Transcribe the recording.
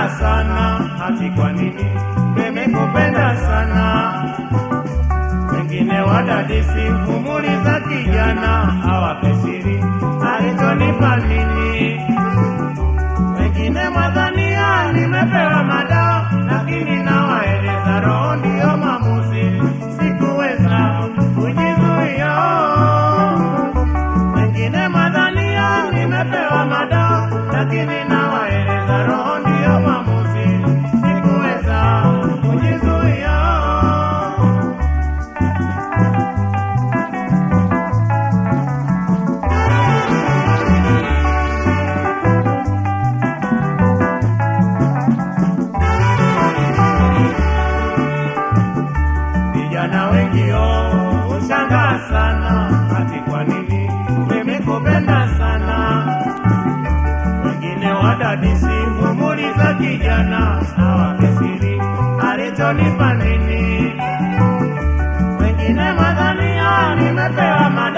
Nimekupenda sana hati kwa nini nimekupenda sana wengine wadadisi umuri za kijana hawape siri alichonipa nini wengine mwadhania nimepewa madawa lakini nawaeleza roho ndiyo maamuzi sikuweza kujizuia wengine mwadhania nimepewa madawa lakini nawaeleza roho ndiyo maamuzi sikuweza kujizuia vijana wengio ushangaa sana hati kwa nini nimekupenda sana wengine wadadisi umuri za kijana hawakesiri alichonipa nini wengine madhania nimepewa mada